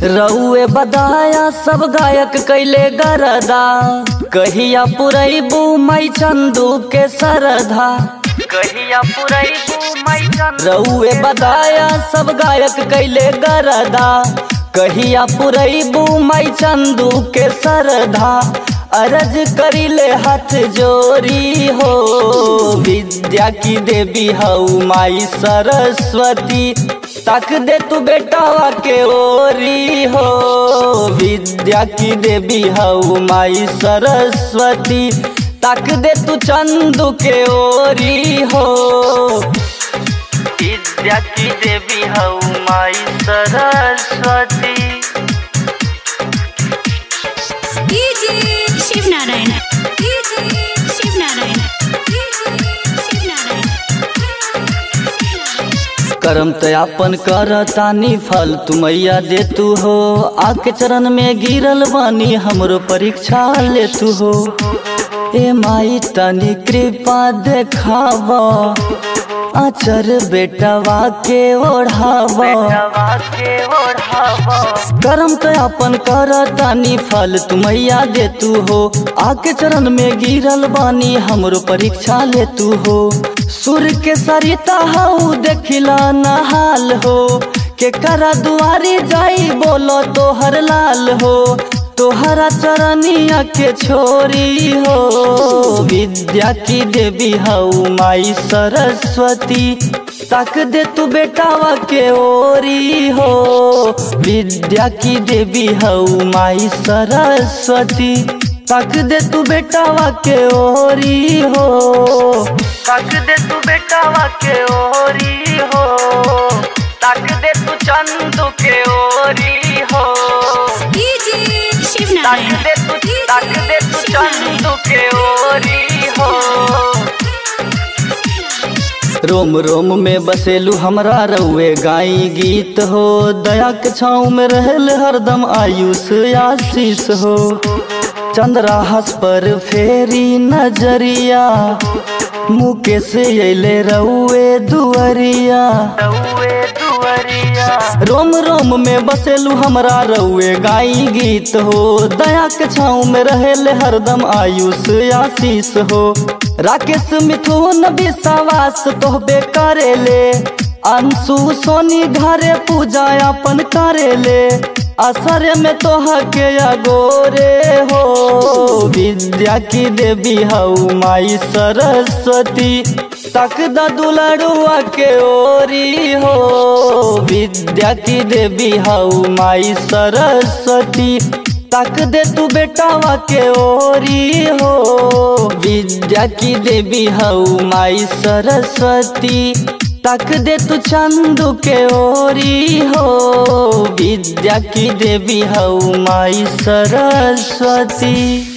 रउए बदाया सब गायक कैले गरदा कहिया पुरैबू मई चंदू के सरधा कहिया पुरैबू मई चंदू रउए बदाया सब गायक कैले गरदा कहिया पुरैबू मई चंदू के सरधा अरज करिले हाथ जोरी हो विद्या की देवी हऊ माई सरस्वती तक दे तू बेटावा के ओरी हो विद्या की देवी हऊ माई सरस्वती तक दे तू चंदू के ओरी हो विद्या की देवी हऊ माई Saraswati DJ Shiv Narayan DJ Shiv Narayan DJ Shiv Narayan करम तयापन कर तानी फल तू मैया दे तू हो आके चरण में गिरल बानी हमरो परीक्षा ले तू हो ए माई तनी कृपा देखाव आचर बेटवा के ओढ़ाव करम तयापन कर तानी फल तू मैया दे तू हो आके चरण में गिरल बानी हमरो परीक्षा ले तू हो सुर के सरिता हऊ देखिला नहाल हो के करा दुआरी जाई बोलो तोहर लाल हो तोहरा चरनिया के छोरी हो विद्या की देवी हऊ माई सरस्वती तक दे तू बेटावा के ओरी हो विद्या की देवी हऊ माई सरस्वती तक दे तू बेटावा के ओरी हो तक दे तू बेटावा के ओरी हो तक दे तू चंदू के ओरी हो डीजे शिव तक नारायण दे तू तक दे तू चंदू के ओरी हो रोम रोम में बसेलू हमरा रउए गाई गीत हो दया के छाँव में रहल हरदम आयुष आशीष हो चंद्राहस पर फेरी नजरिया मुकेश अले रउए दुअरिया रोम रोम में बसेलू हमरा रउए गाई गीत हो दया के छाँव में रहेले हरदम आयुष आशीष हो राकेश मिथुन विश्वास तोहबे करेले अंशु सोनी घरे पूजा अपन करेले असर में तोह के अगोरे हो विद्या की देवी हऊ माई सरस्वती तक द दुलड़ुआ के ओरी हो विद्या की देवी हऊ माई सरस्वती तक दे तू बेटावा के ओरी हो विद्या की देवी हऊ माई सरस्वती तक दे तू चंदू के ओरी हो विद्या की देवी हऊ माई सरस्वती